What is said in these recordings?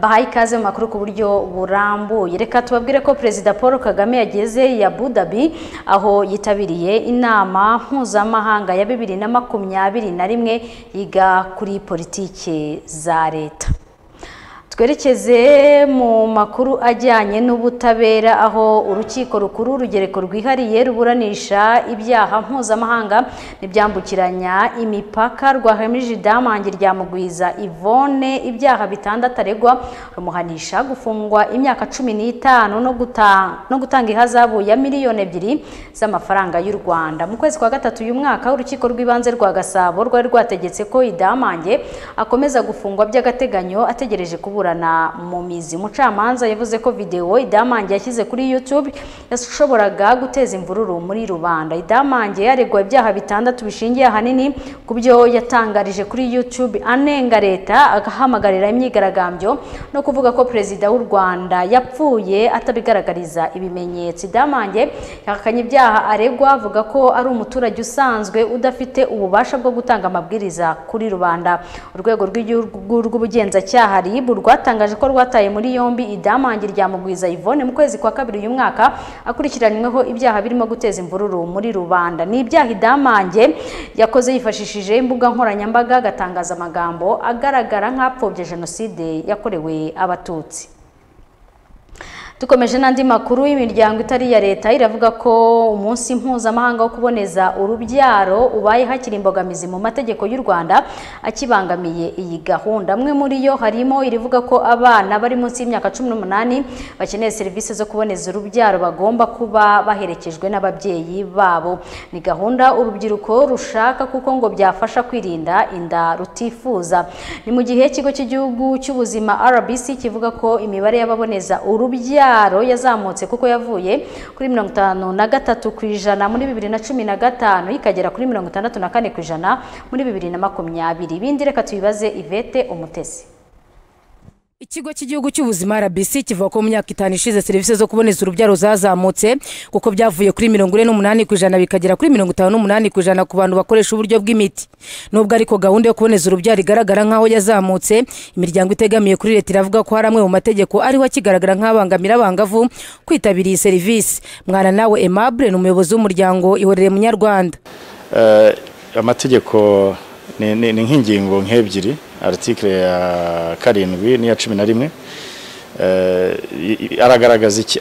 bahaye ikaze mu makuru ku buryo burambuye reka tubabwire ko perezida paul kagame yageze i Abu Dhabi aho yitabiriye inama mpuzamahanga ya bibiri na makumyabiri na rimwe yiga kuri politiki za leta twerekeze mu makuru ajyanye n'ubutabera aho urukiko rukuru urugereko rwihariye ruburanisha ibyaha mpuzamahanga n'ibyambukiranya imipaka rwahamije idamange rya mugwiza ivone ibyaha bitandatu aregwa rumuhanisha gufungwa imyaka cumi n'itanu no gutanga ihazabu ya miliyoni ebyiri z'amafaranga y'u rwanda mu kwezi kwa gatatu uyu mwaka urukiko rw'ibanze rwa gasabo rwari rwategetse ko idamange akomeza gufungwa by'agateganyo ategereje kubura mu mizi umucamanza yavuze ko videwo idamange yashyize kuri yutube yashoboraga guteza imvururu muri rubanda idamange yaregwa ibyaha bitandatu bishingiye ahanini ku byo yatangarije kuri yutube anenga leta agahamagarira imyigaragambyo no kuvuga ko perezida w'u rwanda yapfuye atabigaragariza ibimenyetso idamange yahakanye ibyaha aregwa avuga ko ari umuturage usanzwe udafite ububasha bwo gutanga amabwiriza kuri rubanda urwego rw'igihugu rw'ubugenzacyaha ribu rwatangaje ko rwataye muri yombi idamange rya mugwiza Yvonne mu kwezi kwa kabiri uyu mwaka akurikiranyweho ibyaha birimo guteza imvururu muri rubanda ni ibyaha idamange yakoze yifashishije imbuga nkoranyambaga agatangaza amagambo agaragara nk'apfobye jenoside yakorewe abatutsi dukomeje n'andi makuru y'imiryango itari iya leta iravuga ko umunsi mpuzamahanga wo kuboneza urubyaro ubaye hakiri imbogamizi mu mategeko y'u rwanda akibangamiye iyi gahunda amwe muri yo harimo irivuga ko abana bari munsi y'imyaka cumi n'umunani bakeneye serivisi zo kuboneza urubyaro bagomba kuba baherekejwe n'ababyeyi babo ni gahunda urubyiruko rushaka kuko ngo byafasha kwirinda inda rutifuza ni mu gihe ikigo cy'igihugu cy'ubuzima rbc kivuga ko imibare y'ababoneza urubyaro yazamutse kuko yavuye kuri mirongo itanu na gatatu ku ijana muri bibiri na cumi na gatanu ikagera kuri mirongo itandatu na kane ku ijana muri bibiri na makumyabiri ibindi reka tubibaze ivete umutesi ikigo cy'igihugu cy'ubuzima rbc kivuga ko mu myaka itanu ishize serivisi zo kuboneza urubyaro zazamutse kuko byavuye kuri mirongo ine n'umunani ku ijana bikagera kuri mirongo itanu n'umunani ku ijana ku bantu bakoresha uburyo bw'imiti nubwo ariko gahunda yo kuboneza urubyaro igaragara nk'aho yazamutse imiryango itegamiye kuri leta iravuga ko hari amwe mu mategeko ariho akigaragara nk'abangamira abangavu kwitabira iyi serivisi mwana nawe emabure ni umuyobozi w'umuryango ihorere munyarwanda amategeko ni nk'ingingo nk'ebyiri aritike ya karindwi n'iya cumi na rimwe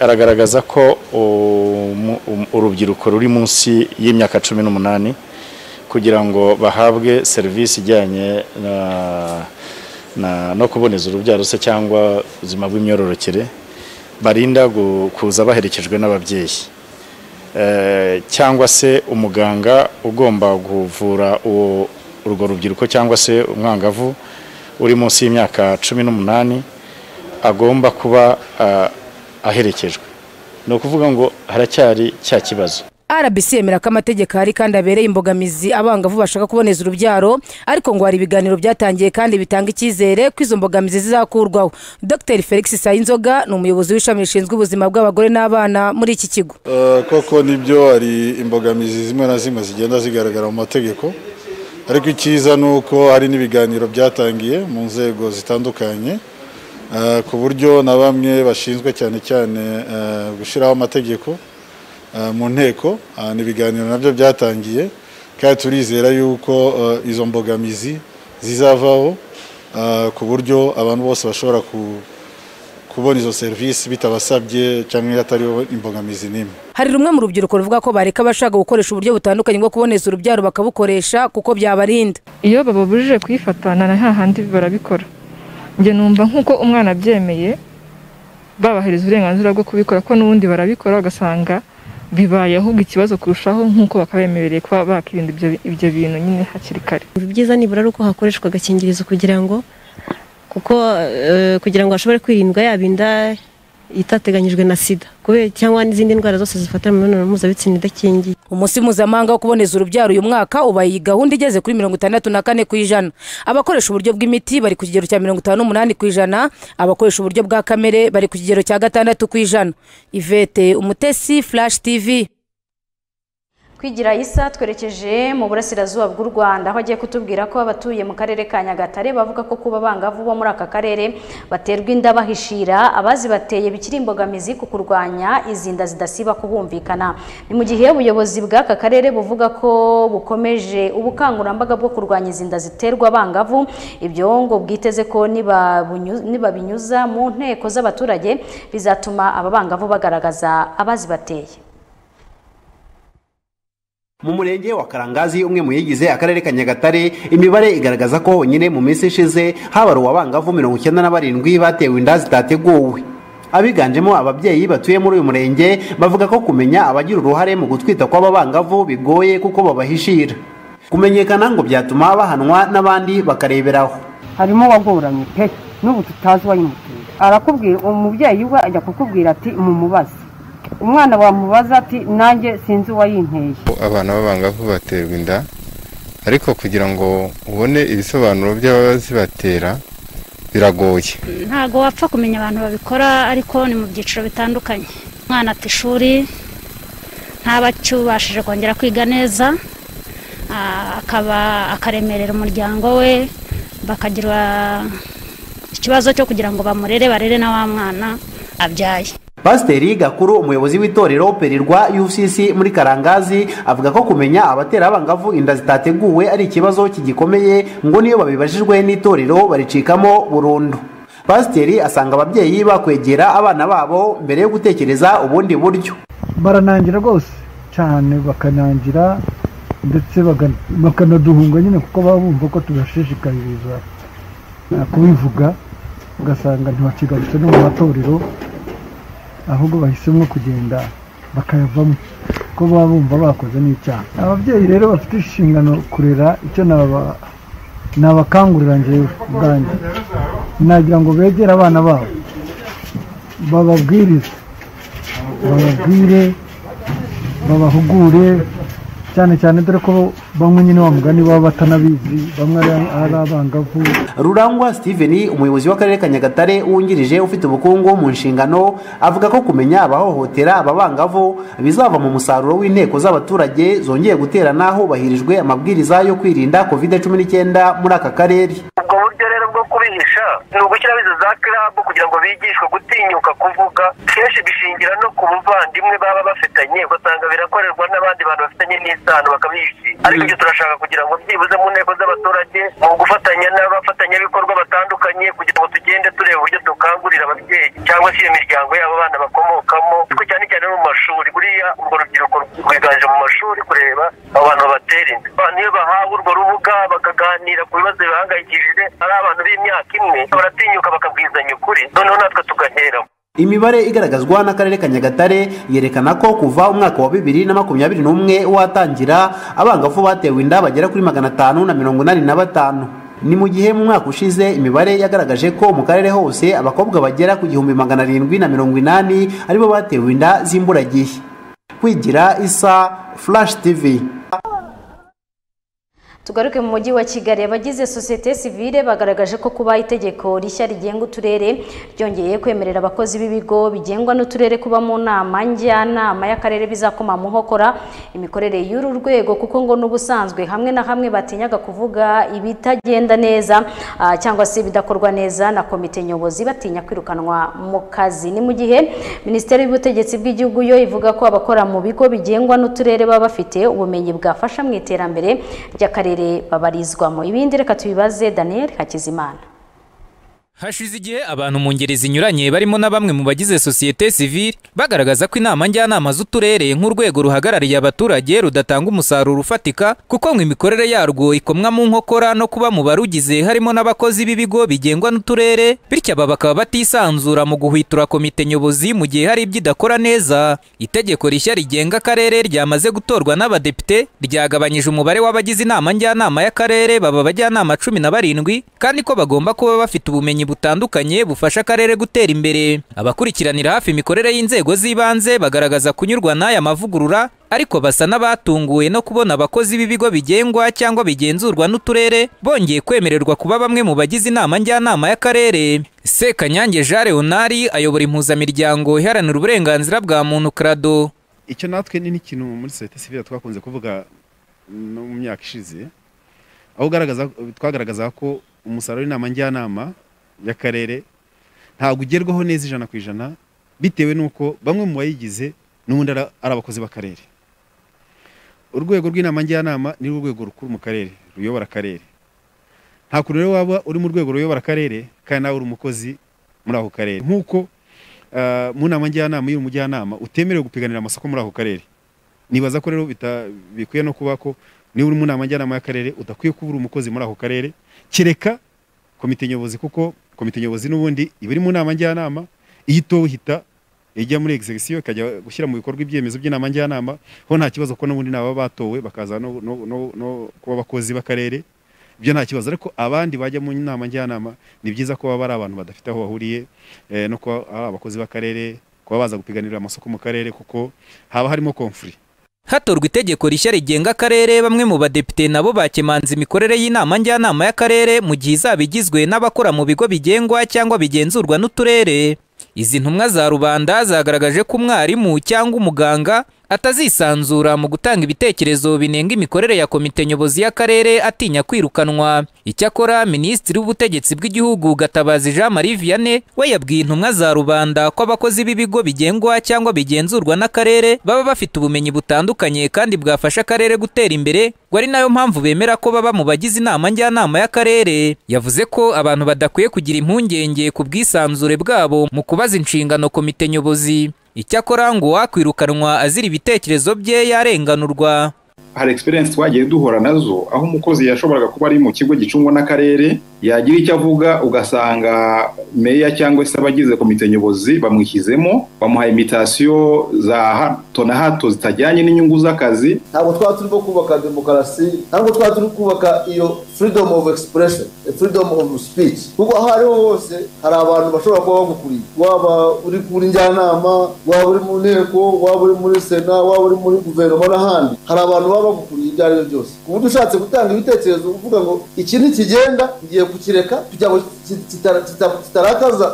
aragaragaza ko urubyiruko ruri munsi y'imyaka cumi n'umunani kugira ngo bahabwe serivisi ijyanye no kuboneza urubyaro se cyangwa ubuzima bw'imyororokere barinda kuza baherekejwe n'ababyeyi cyangwa se umuganga ugomba kuvura uwo urwo rubyiruko cyangwa se umwangavu uri munsi y'imyaka cumi n'umunani agomba kuba aherekejwe ni ukuvuga ngo haracyari cya kibazo rbc yemera ko amategeko ahari kandi abereye imbogamizi abangavu bashaka kuboneza urubyaro ariko ngo hari ibiganiro byatangiye kandi bitanga icyizere ko izo mbogamizi zizakurwaho dr felix sayinzoga ni umuyobozi w'ishami rishinzwe ubuzima bw'abagore n'abana muri iki kigo koko nibyo hari imbogamizi zimwe na zimwe zigenda zigaragara mu mategeko ariko icyiza ni uko hari n'ibiganiro byatangiye mu nzego zitandukanye ku buryo na bamwe bashinzwe cyane cyane gushyiraho amategeko mu nteko ni ibiganiro nabyo byatangiye kandi turizera yuko izo mbogamizi zizavaho ku buryo abantu bose bashobora kubona izo serivisi bitabasabye cyangwa hatariho imbogamizi n'imwe hari rumwe mu rubyiruko ruvuga ko bareka abashaka gukoresha uburyo butandukanye bwo kuboneza urubyaro bakabukoresha kuko byabarinda iyo bababujije kuyifatana na hahandi barabikora njye numva nk'uko umwana abyemeye babahereza uburenganzira bwo kubikora ko n'ubundi barabikora bagasanga bibaye ahubwo ikibazo kurushaho nk'uko bakabemerereye kuba bakirinda ibyo bintu nyine hakiri kare byiza nibura ari uko hakoreshwa agakingirizo kugira ngo kuko kugira ngo hashobore kwirindwa yabinda itateganyijwe na sida kubera cyangwa n'izindi ndwara zose zifatira mu mibonano mpuzabitsina idakingiye umunsi mpuzamahanga wo kuboneza urubyaro uyu mwaka ubaye iyi gahunda igeze kuri mirongo itandatu na kane ku ijana abakoresha uburyo bw'imiti bari ku kigero cya mirongo itanu n'umunani ku ijana abakoresha uburyo bwa kamere bari ku kigero cya gatandatu ku ijana ivete umutesi furashi tivi Kwigira isa twerekeje mu burasirazuba bw'u Rwanda aho agiye kutubwira ko abatuye mu karere ka Nyagatare bavuga ko kuba abangavu bo muri aka karere baterwa inda bahishira abazibateye bikiri imbogamizi ku kurwanya izi nda zidasiba kubumvikana ni mu gihe ubuyobozi bw'aka karere buvuga ko bukomeje ubukangurambaga bwo kurwanya izi nda ziterwa abangavu ibyo ngo bwiteze ko nibabunyuza- nibabinyuza mu nteko z'abaturage bizatuma aba bangavu bagaragaza abazibateye mu murenge wa karangazi umwe mu yigize akarere ka nyagatare imibare igaragaza ko honyine mu minsi ishize habaruwe abangavu mirongo icyenda na barindwi batewe inda zitateguwe abiganjemo ababyeyi batuye muri uyu murenge bavuga ko kumenya abagira uruhare mu gutwita kw'aba bangavu bigoye kuko babahishira kumenyekana ngo byatuma bahanwa n'abandi bakareberaho harimo uwagoranye pe n'ubu tutazi uwayimuteye arakubwira umubyeyi we ajya kukubwira ati mumubaze umwana wamubaza ati nanjye sinzi uwayimpeye abana b'abangavu baterwa inda ariko kugira ngo ubone ibisobanuro by'abazibatera biragoye ntabwo wapfa kumenya abantu babikora ariko ni mu byiciro bitandukanye umwana ata ishuri ntaba acyubashije kongera kwiga neza ah, akaba akaremerera umuryango we bakagira ikibazo cyo kugira ngo bamurere barere na wa mwana abyaye pasiteri gakuru umuyobozi w'itorero perirwa ucc muri karangazi avuga ko kumenya abatera abangavu inda zitateguwe ari ikibazo kigikomeye ngo niyo babibajijwe n'itorero baricikamo burundu pasiteri asanga ababyeyi bakwegera abana babo mbere yo gutekereza ubundi buryo baranangira rwose cyane bakanangira ndetse baga- bakanaduhunga nyine kuko baba bumva ko tubashishikariza eh, kubivuga ugasanga ntibakigarutse no mu matorero ahubwo bahisemo kugenda bakayavamo kuko baba bumva bakoze n'icyaha ababyeyi rero bafite inshingano kurera icyo naba- nabakangurira njyewe ubwanjye nagira ngo begere abana babo bababwirize bababwire babahugure cyane cyane dore ko bamwe nyine wa mugani baba batanabizi bamwe ari ari abangavu rurangwa steven umuyobozi w'akarere ka nyagatare wungirije ufite ubukungu mu nshingano avuga ko kumenya abahohotera ababangavu bizava mu musaruro w'inteko z'abaturage zongeye guterana hubahirijwe amabwiriza yo kwirinda covid 19 muri aka karere ubwo buryo rero bwo kubihisha ni ugushyiraho izo za kirabu kugira ngo bigishwe gutinyuka kuvuga kenshi bishingira no ku buvandimwe baba bafitanye ugasanga birakorerwa n'abandi bantu bafitanye n'isano bakabihishira ariko ibyo turashaka kugira ngo byibuze mu nteko z'abaturage mu gufatanya n'abafatanyabikorwa batandukanye kugira ngo tugende tureba uburyo dukangurira ababyeyi cyangwa se iyo miryango yabo abana bakomokamo ariko cyane cyane no mu mashuri buriya urwo rubyiruko rwiganje mu mashuri kureba abo bantu babatera inda abantu iyo bahawe urwo rubuga bakaganira ku bibazo bibahangayikishije ari abantu b'imyaka imwe baratinyuka bakabwizanya ukuri noneho natwe tugaheramo imibare igaragazwa n'akarere ka nyagatare yerekana ko kuva umwaka wa bibiri na makumyabiri n'umwe watangira abangavu batewe inda bagera kuri magana atanu na mirongo inani na batanu ni mu gihe mu mwaka ushize imibare yagaragaje ko mu karere hose abakobwa bagera ku gihumbi magana arindwi na mirongo inani aribo batewe inda z'imburagihe kwigira isa flash tv tugaruke mu mujyi wa kigali abagize sosiyete sivile bagaragaje ko kuba itegeko rishya rigenga uturere ryongeye kwemerera abakozi b'ibigo bigengwa n'uturere kuba mu nama njyanama y'akarere bizakoma mu nkokora imikorere y'uru rwego kuko ngo n'ubusanzwe hamwe na hamwe batinyaga kuvuga ibitagenda neza ah, cyangwa se ibidakorwa neza na komite nyobozi batinya kwirukanwa mu kazi ni mu gihe minisiteri y'ubutegetsi bw'igihugu yo ivuga ko abakora mu bigo bigengwa n'uturere baba bafite ubumenyi bwafasha mu iterambere ry'akarere babarizwamo ibindi reka tubibaze daniel hakizimana hashize igihe abantu mu ngeri zinyuranye barimo na bamwe mu bagize sosiyete sivile bagaragaza ko inama njyanama z'uturere nk'urwego ruhagarariye abaturage rudatanga umusaruro ufatika kuko ngo imikorere yarwo ikomwa mu nkokora no kuba mu barugize harimo n'abakozi b'ibigo bigengwa n'uturere bityo aba bakaba batisanzura mu guhwitura komite nyobozi mu gihe hari ibyo idakora neza itegeko rishya rigenga akarere ryamaze gutorwa n'abadepite ryagabanyije umubare w'abagize inama njyanama y'akarere baba abajyanama cumi na barindwi kandi ko bagomba kuba bafite ubumenyi butandukanye bufasha akarere gutera imbere abakurikiranira hafi imikorere y'inzego z'ibanze bagaragaza kunyurwa n'aya mavugurura ariko basa n'abatunguwe no kubona abakozi b'ibigo bigengwa cyangwa bigenzurwa n'uturere bongeye kwemererwa kuba bamwe mu bagize inama njyanama y'akarere sekanyange jean leonard ayobora impuzamiryango iharanira uburenganzira bwa muntu krado icyo natwe ni n'ikintu muri sosiyete sivire twakunze kuvuga no mu myaka ishize aho ugaragaza twagaragazaga ko umusaruro w'inama njyanama y'akarere ntabwo ugerwaho neza ijana ku ijana bitewe n'uko bamwe mu bayigize n'ubundi ara- ari abakozi b'akarere urwego rw'inama njyanama ni urwego rukuru mu karere ruyobora akarere nta kuntu rero waba uri mu rwego ruyobora akarere kandi nawe uri umukozi muri ako karere nk'uko ah, mu nama njyanama y'uyu mujyanama utemerewe gupiganira amasoko muri ako karere nibaza ko rero bita- bikwiye no kuba ko niba uri mu nama njyanama y'akarere udakwiye kuba uri umukozi muri ako karere kereka komite nyobozi kuko komite nyobozi n'ubundi iba iri mu nama njyanama iyo itowe ihita ijya muri execution ikajya gushyira mu bikorwa ibyemezo by'inama njyanama ho nta kibazo ko n'ubundi ni ababa batowe bakaza no, no, no, no kuba abakozi b'akarere ibyo nta kibazo ariko abandi bajya mu nama njyanama ni byiza ko baba ari abantu badafite aho bahuriye eh, no kuba ari abakozi b'akarere kuba baza gupiganirira amasoko mu karere kuko haba harimo conflict hatorwa itegeko rishya rigenga akarere bamwe mu badepite nabo bakemanza imikorere y'inama njyanama y'akarere mu gihe izaba igizwe n'abakora mu bigo bigengwa cyangwa bigenzurwa n'uturere izi ntumwa za rubanda zagaragaje ko umwarimu cyangwa umuganga atazisanzura mu gutanga ibitekerezo binenga imikorere ya komite nyobozi y'akarere atinya kwirukanwa icyakora minisitiri w'ubutegetsi bw'igihugu gatabazi jean marie vianney we yabwiye intumwa za rubanda ko abakozi b'ibigo bigengwa cyangwa bigenzurwa n'akarere baba bafite ubumenyi butandukanye kandi bwafasha akarere gutera imbere ngo ari nayo mpamvu bemera ko baba mu bagize inama njyanama y'akarere yavuze ko abantu badakwiye kugira impungenge ku bwisanzure bwabo mu kubaza inshingano komite nyobozi icyakora ngo uwakwirukanwa azira ibitekerezo bye yarenganurwa hari experience twagiye duhura nazo aho umukozi yashoboraga kuba ari mu kigo gicungwa n'akarere yagira icyo avuga ugasanga meya cyangwa se abagize komite nyobozi bamwishyizemo bamuha imitasiyo za hato na hato zitajyanye n'inyungu z'akazi ntabwo twaba turimo kubaka demokarasi ntabwo twaba turi kubaka iyo freedom of expression freedom of speech kuko aho ariho hose hari abantu bashobora kuba bagukuriye waba uri kuri njyanama waba uri mu nteko waba uri muri sena waba uri muri guverinoma n'ahandi hari abantu baba bagukuriye ibyo ari byo byose ku buryo ushatse gutanga ibitekerezo uvuga ngo iki ntikigenda ngiye kukireka kugira ngo ki- kitara- kita- kitarakaza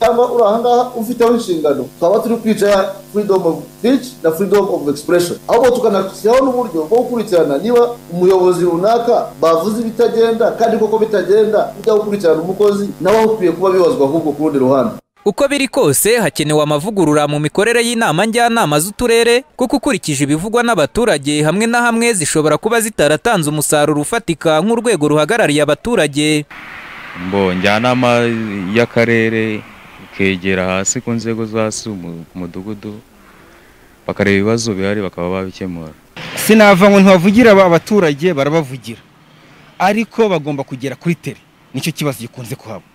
cyangwa uri ahangaha ufiteho inshingano twaba turi kwica freedom of speech na freedom of expression ahubwo tukanashyiraho n'uburyo bwo gukurikirana niba umuyobozi runaka bavuze ibitagenda kandi koko bitagenda ujya gukurikirana umukozi nawe ukwiye kuba bibazwa ahubwo ku rundi ruhande uko biri kose hakenewe amavugurura mu mikorere y'inama njyanama z'uturere kuko ukurikije ibivugwa n'abaturage hamwe na hamwe zishobora kuba zitaratanze umusaruro ufatika nk'urwego ruhagarariye abaturage mbo njyanama y'akarere ikegera hasi ku nzego zo hasi mu ku mudugudu bakareba ibibazo bihari bakaba babikemura sinava ngo ntibavugira aba- abaturage barabavugira ariko bagomba kugera kuri tere nicyo kibazo gikunze kuhaba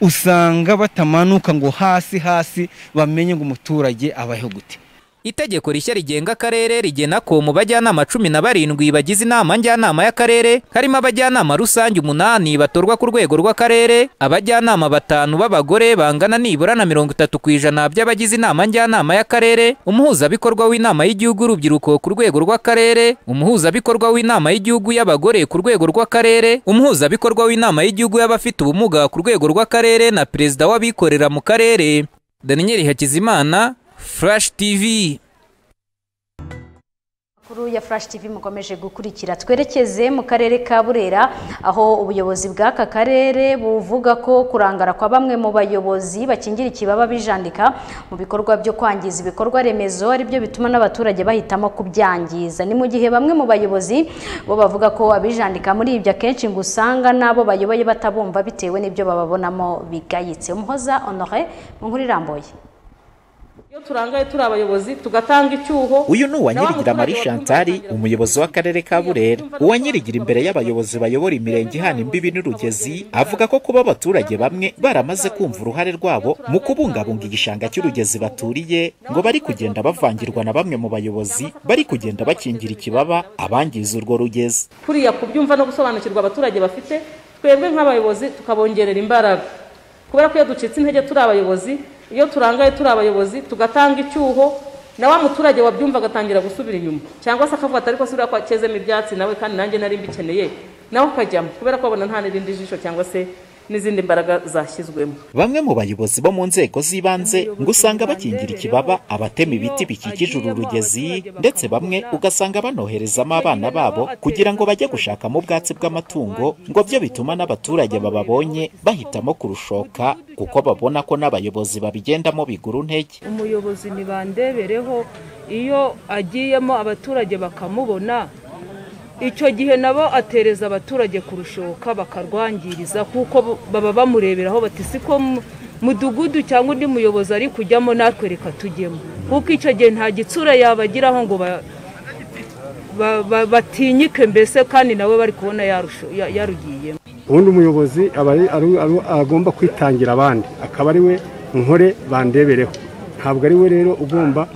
usanga batamanuka ngo hasi hasi bamenye ngo umuturage abayeho gute itegeko rishya rigenga akarere rigena ko mu bajyanama cumi na barindwi bagize inama njyanama y'akarere harimo abajyanama rusange umunani batorwa ku rwego rw'akarere abajyanama batanu b'abagore bangana nibura na mirongo itatu ku ijana by'abagize inama njyanama y'akarere umuhuzabikorwa w'inama y'igihugu y'urubyiruko ku rwego rw'akarere umuhuzabikorwa w'inama y'igihugu y'abagore ku rwego rw'akarere umuhuzabikorwa w'inama y'igihugu y'abafite ubumuga ku rwego rw'akarere na perezida w'abikorera mu karere daniyeli hakizimana Flash TV Amakuru ya Flash TV mukomeje gukurikira twerekeze mu karere ka Burera aho ubuyobozi bw'aka karere buvuga ko kurangara kwa bamwe mu bayobozi bakingira ikibaba bijandika mu bikorwa byo kwangiza ibikorwa remezo aribyo bituma n'abaturage bahitamo kubyangiza ni mu gihe bamwe mu bayobozi bo bavuga ko abijandika muri ibyo akenshi ngo usanga n'abo bayoboye batabumva bitewe n'ibyo bababonamo bigayitse umuhoza Honore mu nkuru irambuye iyo turangaye turi abayobozi tugatanga icyuho uyu ni uwanyirigira marie chantari umuyobozi w'akarere ka burera uwanyirigira imbere y'abayobozi bayobora imirenge ihana imbibi n'urugezi avuga ko kuba abaturage bamwe baramaze kumva uruhare rwabo mu kubungabunga igishanga cy'urugezi baturiye ngo bari kugenda bavangirwa na bamwe mu bayobozi bari kugenda bakingira ikibaba abangiza urwo rugezi kuriya kubyumva no gusobanukirwa abaturage bafite twebwe nk'abayobozi tukabongerera imbaraga kubera ko iyo ducitse intege turi abayobozi iyo turangaye turi abayobozi tugatanga icyuho na wa muturage wabyumva agatangira gusubira inyuma cyangwa se akavuga ati ariko si buriya ko akezemo ibyatsi nawe kandi nanjye nari mbikeneye nawe ukajyamo kubera ko abona nta n'irindi jisho cyangwa se n'izindi mbaraga zashyizwemo Bamwe mu bayobozi bo mu nzego z'ibanze ngo usanga bakingira ikibaba abatema ibiti bikikije uru rugezi ndetse bamwe ugasanga banoherezamo abana babo kugira ngo bajye gushakamo ubwatsi bw'amatungo ngo byo bituma n'abaturage bababonye bahitamo kurushoka kuko babona ko n'abayobozi babigendamo bigura intege umuyobozi ntibandebereho iyo agiyemo abaturage bakamubona icyo gihe nabo atereza abaturage kurushoka bakarwangiriza kuko bo- baba bamureberaho bati siko mudugudu cyangwa undi muyobozi ari kujyamo natwe reka tujyemo kuko icyo gihe nta gitsura yabagiraho ngo ba- ba- ba- batinyike mbese kandi nabo bari kubona yarusho- ya- yarugiyemo ubundi umuyobozi aba ari- ari- ari- agomba kwitangira abandi akaba ari we nkore bandebereho ntabwo ari we rero ugomba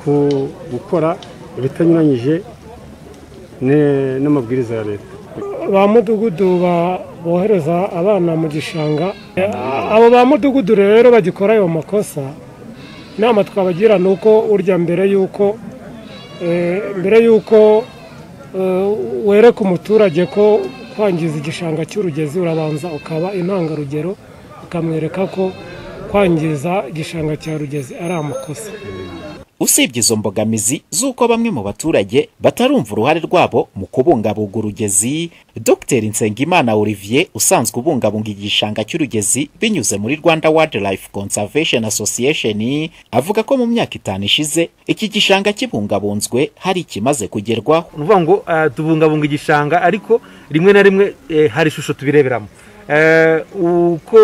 ku- gukora ibitanyuranyije ne- n'amabwiriza ya leta ba mudugudu ba- bohereza abana mu gishanga abo ba mudugudu rero bagikora ayo makosa inama twabagira ni uko urya mbere y'uko eh, mbere y'uko eh, wereka umuturage ko kwangiza igishanga cy'urugezi urabanza ukaba intangarugero ukamwereka ko kwangiza igishanga cya rugezi ari amakosa usibye izo mbogamizi z'uko bamwe mu baturage batarumva uruhare rwabo mu kubungabunga urugezi dr nsengimana olivier usanzwe ubungabunga igishanga cy'urugezi binyuze muri rwanda wildlife conservation association avuga ko mu myaka itanu ishize iki gishanga kibungabunzwe hari ikimaze kugerwaho ni ukuvuga ngo eh, tubungabunga igishanga ariko rimwe na rimwe eh, hari ishusho tubireberamo Eh, uko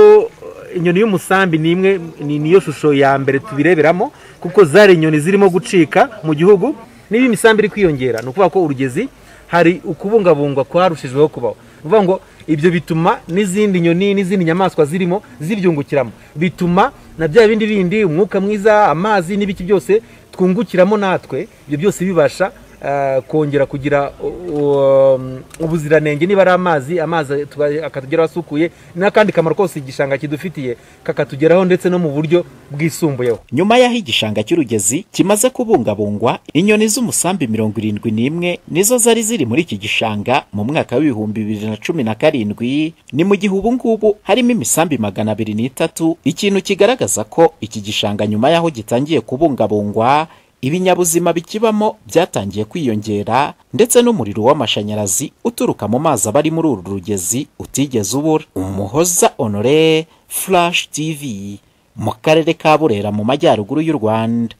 inyoni y'umusambi ni imwe ni niyo shusho ya mbere tubireberamo kuko zari inyoni zirimo gucika mu gihugu niba imisambi iri kwiyongera ni ukuvuga ko urugezi hari ukubungabungwa kwarushijweho kubaho ni ukuvuga ngo ibyo bituma n'izindi nyoni n'izindi nyamaswa zirimo zibyungukiramo bituma na bya bindi bindi umwuka mwiza amazi n'ibiki byose twungukiramo natwe ibyo byose bibasha eh, kongera kugira u- u- um, ubuziranenge niba ari amazi amazi tuba- akatugeraho asukuye n'akandi kamaro kose igishanga kidufitiye kakatugeraho ndetse no mu buryo bwisumbuyeho nyuma y'aho igishanga cy'urugezi kimaze kubungabungwa inyoni z'umusambi mirongo irindwi n'imwe nizo zari ziri muri iki gishanga mu mwaka w'ibihumbi bibiri na cumi na karindwi ni mu gihe ubu ngubu harimo imisambi magana abiri n'itatu ikintu kigaragaza ko iki gishanga nyuma y'aho gitangiye kubungabungwa ibinyabuzima bikibamo byatangiye kwiyongera ndetse n'umuriro w'amashanyarazi uturuka mu mazi aba ari muri uru rugezi utigeze ubura umuhoza honore flash tv mu karere ka burera mu majyaruguru y'u rwanda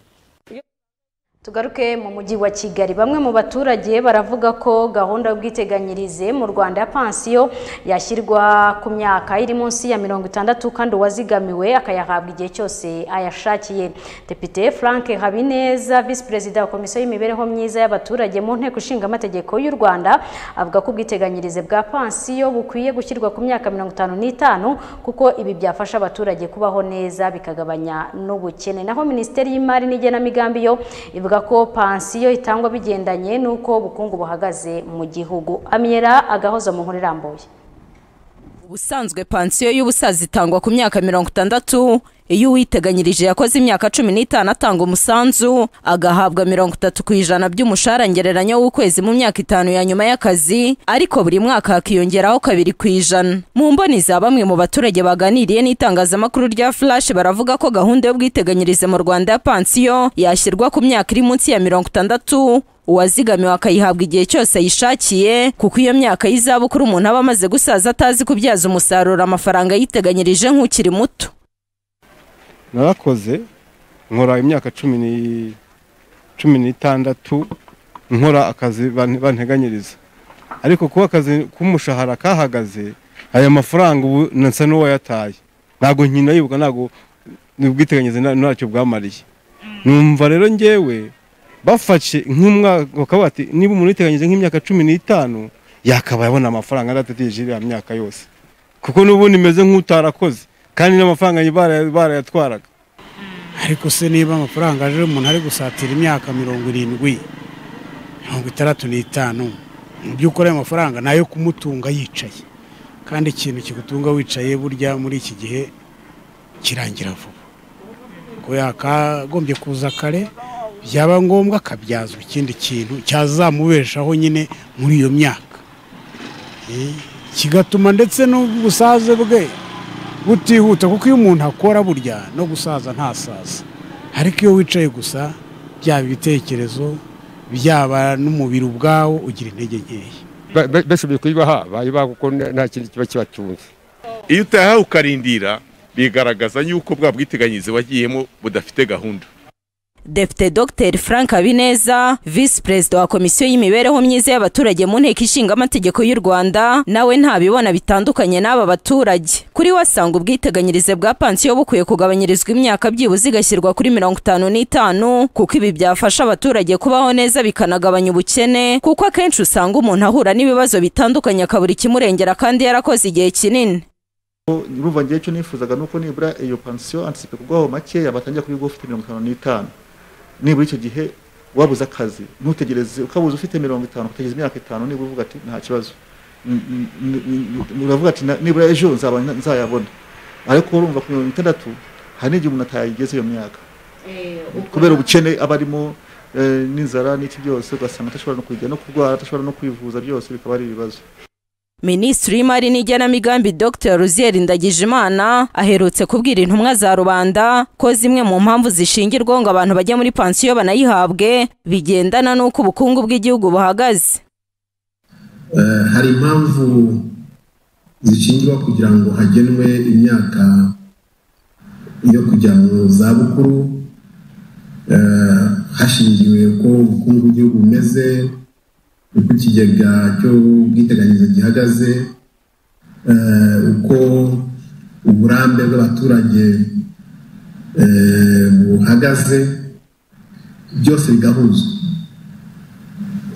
tugaruke mu mujyi wa kigali bamwe mu baturage baravuga ko gahunda y'ubwiteganyirize mu rwanda ya pansiyo yashyirwa ku myaka iri munsi ya mirongo itandatu kandi uwazigamiwe akayahabwa igihe cyose ayashakiye depite frank habineza visi perezida wa komisiyo y'imibereho myiza y'abaturage mu nteko ishinga amategeko y'u rwanda avuga ko ubwiteganyirize bwa pansiyo bukwiye gushyirwa ku myaka mirongo itanu n'itanu kuko ibi byafasha abaturage kubaho neza bikagabanya n'ubukene naho minisiteri y'imari n'igenamigambi yo ivuga ko pansiyo itangwa bigendanye n'uko ubukungu buhagaze mu gihugu amyera agahozo mu nkuru irambuye ubusanzwe pansiyo y'ubusaza itangwa ku myaka mirongo itandatu iyo uwiteganyirije yakoze imyaka cumi n'itanu atanga umusanzu agahabwa mirongo itatu ku ijana by'umushahara ngereranya w'ukwezi mu myaka itanu ya nyuma y'akazi ariko buri mwaka hakiyongeraho kabiri ku ijana mu mboni za bamwe mu baturage baganiriye n'itangazamakuru rya flash baravuga ko gahunda y'ubwiteganyirize mu rwanda ya pansiyo yashyirwa ku myaka iri munsi ya mirongo itandatu uwazigamiwe akayihabwa igihe cyose ayishakiye kuko iyo myaka y'izabukuru umuntu aba amaze gusaza atazi kubyaza umusaruro amafaranga yiteganyirije nk'ukiri muto narakoze nkora imyaka cumi ni- cumi n'itandatu nkora akazi ban- banteganyiriza ariko kuba akazi k'umushahara kahagaze aya mafaranga ubu nsa n'uwayataye ntabwo nkina yibuka ntabwo ubwiteganyirize nta- ntacyo bwamariye numva rero njyewe bafashe nk'umwaka bakaba bati niba umuntu yiteganyije nk'imyaka cumi n'itanu yakabaye abona amafaranga adategereje iriya myaka yose kuko n'ubundi imeze nk'utarakoze kandi n'amafaranga bara- barayatwaraga ariko se niba amafaranga aje umuntu ari gusatira imyaka mirongo irindwi mirongo itandatu n'itanu mu by'ukuri ayo mafaranga ni ayo kumutunga yicaye kandi ikintu kigutunga wicaye burya muri iki gihe kirangira vuba ko yakagombye kuza kare byaba ngombwa akabyazwa ikindi kintu cyazamubeshaho nyine muri iyo myaka Eh, kigatuma ndetse n'ubusaze bwe butihuta kuko iyo umuntu akora burya no gusaza ntasaza ariko iyo wicaye gusa byaba ibitekerezo byaba n'umubiri ubwawo ugira intege nkeya basubiye kuyibaha bayibaha kuko nta kintu kiba kibatunze iyo utayahawe ukarindira bigaragaza yuko bwa bwiteganyirize wagiyemo budafite gahunda Depite Dr Frank Habineza Visi Perezida wa Komisiyo y'Imibereho Myiza y'Abaturage mu Nteko Ishinga Amategeko y'u Rwanda nawe ntabibona bitandukanye n'aba baturage kuri we asanga ubwiteganyirize bwa pansiyo bukwiye kugabanyirizwa imyaka byibuze igashyirwa kuri mirongo itanu n'itanu kuko ibi byafasha abaturage kubaho neza bikanagabanya ubukene kuko akenshi usanga umuntu ahura n'ibibazo bitandukanye akabura ikimurengera kandi yarakoze igihe kinini urumva ngewe icyo nifuzaga ni uko nibura iyo pansiyo antisipe kugwaho makeya batangira kuyiguha ufite mirongo itanu n'itanu nibura icyo gihe wabuze akazi ntutegereze ukabuze ufite mirongo itanu utegereza imyaka itanu nibura uvuga ati nta kibazo N- n- n- uravuga ati "Na- nibura ejo nzaba na- nzayabona ariko urumva ku mirongo itandatu hari n'igihe umuntu atayigeze iyo myaka kubera ubukene aba arimo eh, n'inzara n'iki byose ugasanga adashobora no kujya no kurwara adashobora no kwivuza byose bikaba ari ibibazo Minisitiri w'Imari n'Igenamigambi Dr Ruzier Ndagijimana aherutse kubwira intumwa za rubanda ko zimwe mu mpamvu zishingirwaho ngo abantu bajya muri pansiyo banayihabwe bigendana n'uko ubukungu bw'igihugu buhagaze Eh, hari impamvu zishingirwa kugira ngo hagenwe imyaka yo kujya mu zabukuru eh, hashingiwe uko ubukungu bw'igihugu bumeze uko ikigega cy'ubwiteganyirize gihagaze eh, uko uburambe bw'abaturage eh, buhagaze byose bigahuzwa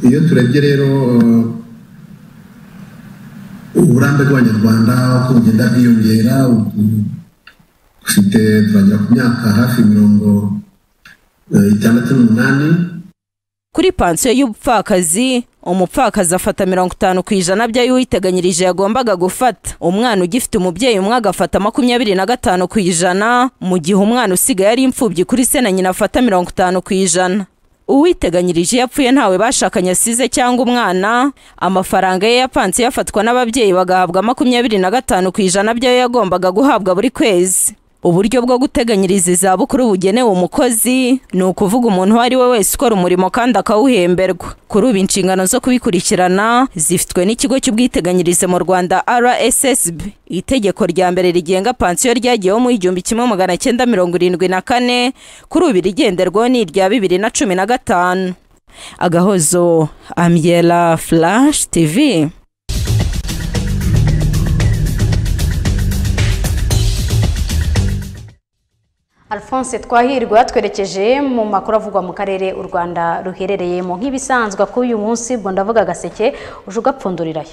iyo turebye rero eh, uburambe bw'abanyarwanda uko bugenda bwiyongera ubu dufite turagera ku myaka hafi mirongo eh, itandatu n'umunani kuri pansiyo y'ubupfakazi umupfakazi afata mirongo itanu ku ijana by'ayo uwiteganyirije yagombaga gufata umwana ugifite umubyeyi umwe agafata makumyabiri na gatanu ku ijana mu gihe umwana usigaye ari imfubyi kuri se na nyina afata mirongo itanu ku ijana uwiteganyirije iyo apfuye ntawe bashakanye asize cyangwa umwana amafaranga ye ya pansiyo afatwa n'ababyeyi bagahabwa makumyabiri na gatanu ku ijana by'ayo yagombaga guhabwa buri kwezi uburyo bwo guteganyiriza izabukuru bugenewe umukozi ni ukuvuga umuntu uwo ari we wese ukora umurimo kandi akawuhemberwa kuri ubu inshingano zo kubikurikirana zifitwe n'ikigo cy'ubwiteganyirize mu rwanda rssb itegeko rya mbere rigenga pansiyo ryagiyeho mu igihumbi kimwe magana cyenda mirongo irindwi na kane kuri ubu irigenderwaho ni irya bibiri na cumi na gatanu agahozo amyela flash tv Alphonse Twahirwa yatwerekeje mu makuru avugwa mu karere u Rwanda ruherereyemo nk'ibisanzwe kuri uyu munsi ubwo ndavuga agaseke uje ugapfundurirayo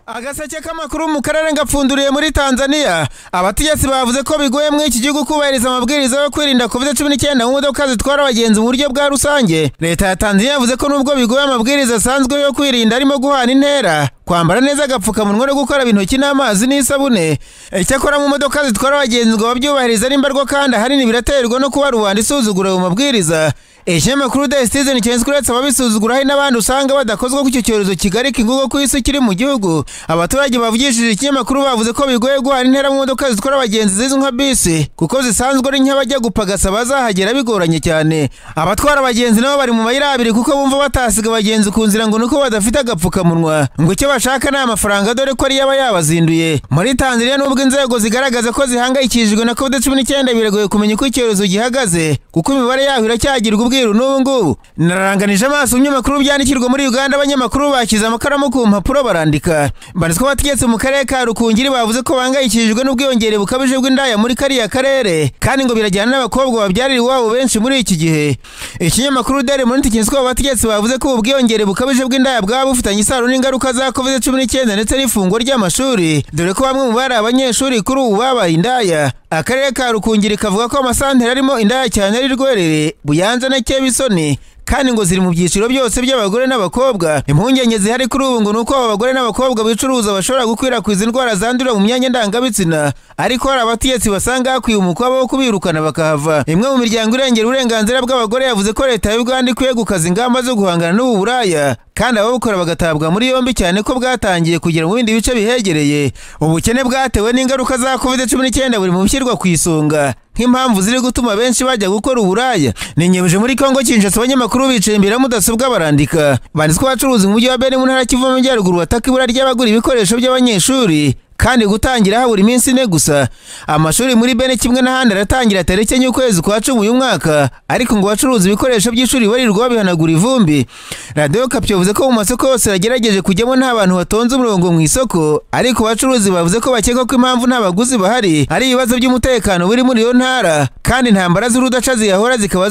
agaseke k'amakuru mu karere ngapfunduriye muri tanzania abategetsi bavuze ko bigoye muri iki gihugu kubahiriza amabwiriza yo kwirinda covid cumi n'icyenda mu modoka zitwara abagenzi mu buryo bwa rusange leta ya tanzania yavuze ko nubwo bigoye amabwiriza asanzwe yo kwirinda arimo guhana intera kwambara neza agapfukamunwa no gukaraba intoki n'amazi n'isabune icyakora mu modoka zitwara abagenzi ngo babyubahirize nimba rwo kandi ahanini biraterwa no kuba rubanda isuzugura mu mabwiriza ikinyamakuru the citizen cyanditswe uretse ababisuzugura hari n'abandi usanga badakozwa ko icyo cyorezo kigarika ingugo ku isi kiri mu gihugu abaturage bavugishije ikinyamakuru bavuze ko bigoye guhana intera mu modoka zitwara abagenzi zizwi nka bisi kuko zisanzwe ari nk'abajya gupagasa bazahagera bigoranye cyane abatwara abagenzi nabo bari mu mayira abiri kuko bumva batasiga abagenzi ku nzira ngo nuko badafite agapfukamunwa ngo icyo bashaka ni amafaranga dore ko ariyo aba yabazinduye muri tanzania nubwo inzego zigaragaza ko zihangayikishijwe na covid cumi n'icyenda biragoye kumenya uko icyorezo gihagaze kuko imibare yaho iracyagirwa ubwiru n'ubu ngubu nararanganije amaso ibinyamakuru byandikirwa muri uganda abanyamakuru bashyize amakaramu ku mpapuro barandika banditswe abategetsi mu karere ka rukungiri bavuze ko bahangayikishijwe n'ubwiyongere bukabije bw'indaya muri kariya karere kandi ngo birajyana n'abakobwa babyarira iwabo benshi muri iki gihe ikinyamakuru dere moniti cyanditsweho abategetsi bavuze ko ubu bwiyongere bukabije bw'indaya bwaba bufitanye isano n'ingaruka za covid cumi n'icyenda ndetse n'ifungwa ry'amashuri dore ko bamwe mu bari abanyeshuri kuri ubu babaye indaya akarere ka rukungiri kavuga ko amasantere arimo indaya cyane ari rwerere buyanza na kebisoni kandi ngo ziri mu byiciro byose by'abagore n'abakobwa impungenge zihari kuri ubu ngo ni uko aba bagore n'abakobwa bicuruza bashobora gukwirakwiza indwara zandurira mu myanya ndangabitsina ariko hari abategetsi basanga hakwiye umukwabo wo kubirukana bakahava imwe mu miryango irengera uburenganzira bw'abagore yavuze ko leta y'u Rwanda ikwiye gukaza ingamba zo guhangana n'ubu buraya kandi ababukora bagatabwa muri yombi cyane ko bwatangiye kugera mu bindi bice bihegereye ubukene bwatewe n'ingaruka za covid cumi n'icyenda buri mu bishyirwa ku isonga nk'impamvu ziri gutuma benshi bajya gukora uburaya ninyemeje muri kongo kinshasa abanyamakuru bicaye imbere ya mudasobwa barandika banditse ko abacuruzi mu mujyi wa beni mu ntara ya kivu y'amajyaruguru bataka ibura ry'abagura ibikoresho by'abanyeshuri kandi gutangira habura iminsi ine gusa amashuri muri bene kimwe n'ahandi aratangira tariki enye ukwezi kwa cumi uyu mwaka ariko ngo abacuruza ibikoresho by'ishuri barirwa babihanagura ivumbi radiyo kapyo yavuze ko mu masoko yose yagerageje kujyamo nta bantu batonze umurongo mu isoko ariko abacuruzi bavuze ko bakeka ko impamvu nta baguzi bahari ari ibibazo by'umutekano biri muri iyo ntara kandi intambara z'urudaca ziyahora zikaba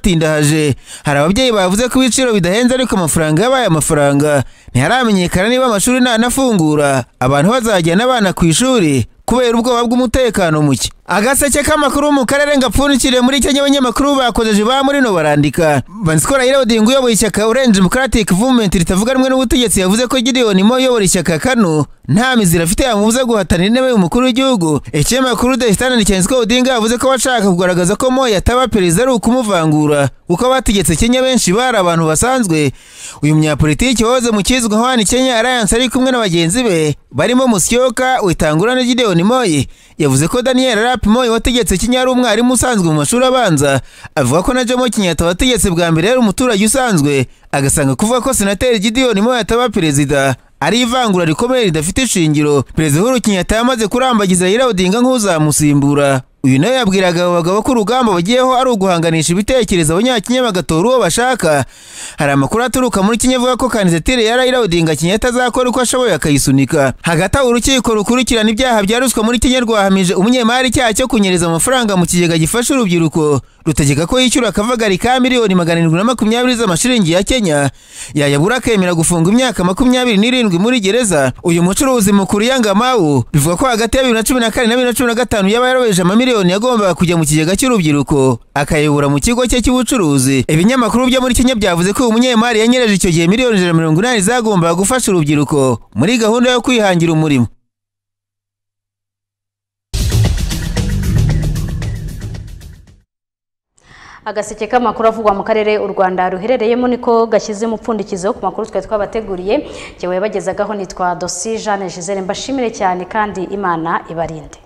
zaranabatindahaje hari ababyeyi bavuze ko ibiciro bidahenze ariko amafaranga yabaye amafaranga ntiharamenyekana niba amashuri ntanafungura abantu bazajya n'abana ku ishuri kubera ubwoba bw'umutekano muke agaseke k'amakuru mu karere ngapfundikire muri kenya abanyamakuru bakojeje ba murino barandika bansikora yirawudinga uyoboye ishyaka orange democratic movement ritavuga rumwe n'ubutegetsi yavuze ko gideyoni mo uyobora ishyaka kano nta mizi rafite yamubuza guhatanira intebe y'umukuru w'igihugu ikinyamakuru the standard cyanditswe odinga yavuze ko abashaka kugaragaza ko mo yataba perezida ari ukumuvangura kuko abategetse kenya benshi bari abantu basanzwe uyu munyapolitiki wahoze mu kizwi nka wani kenya alliance ari kumwe na bagenzi be barimo musyoka witangura na gideyoni moyi yavuze ko daniel rap moyi wategetse kenya ari umwarimu usanzwe mu mashuri abanza avuga ko na jomo kenyatta wategetse bwa mbere yari umuturage usanzwe agasanga kuvuga ko senateri gideyoni moyi ataba perezida ari ivangura rikomeye ridafite ishingiro perezida uhuru kenyatta yamaze kurambagiza raila odinga nk'uzamusimbura uyu nawe yabwiraga abo bagabo ko urugamba bagiyeho ari uguhanganisha ibitekerezo abanyakenya bagatora uwo bashaka hari amakuru aturuka muri kenya avuga ko kandidatire ya raila odinga kenyatta azakora uko ashoboye akayisunika hagati aho urukiko rukurikirana ibyaha bya ruswa muri kenya rwahamije umunyemari icyaha cyo kunyereza amafaranga mu kigega gifasha urubyiruko rutegeka ko yishyura akavagari ka miliyoni magana arindwi na makumyabiri z'amashiringi ya kenya yayabura akemera gufunga imyaka makumyabiri n'irindwi muri gereza uyu mucuruzi mukuru yangamawu bivuga ko hagati ya bibiri na cumi na kane na bibiri na cumi na gatanu yaba yaraweje amamiliyoni yagombaga kujya mu kigega cy'urubyiruko akayobora mu kigo cye cy'ubucuruzi ibinyamakuru byo muri kenya byavuze ko uyu munyemari yanyereje icyo gihe miliyoni ijana na mirongo inani zagombaga gufasha urubyiruko muri gahunda yo kwihangira umurimo agaseke k'amakuru avugwa mu karere u rwanda ruherereyemo niko gashyize umupfundikizo ku makuru twari twabateguriye ngewe bagezagaho nitwa dosi jeanne gisele mbashimire cyane kandi imana ibarinde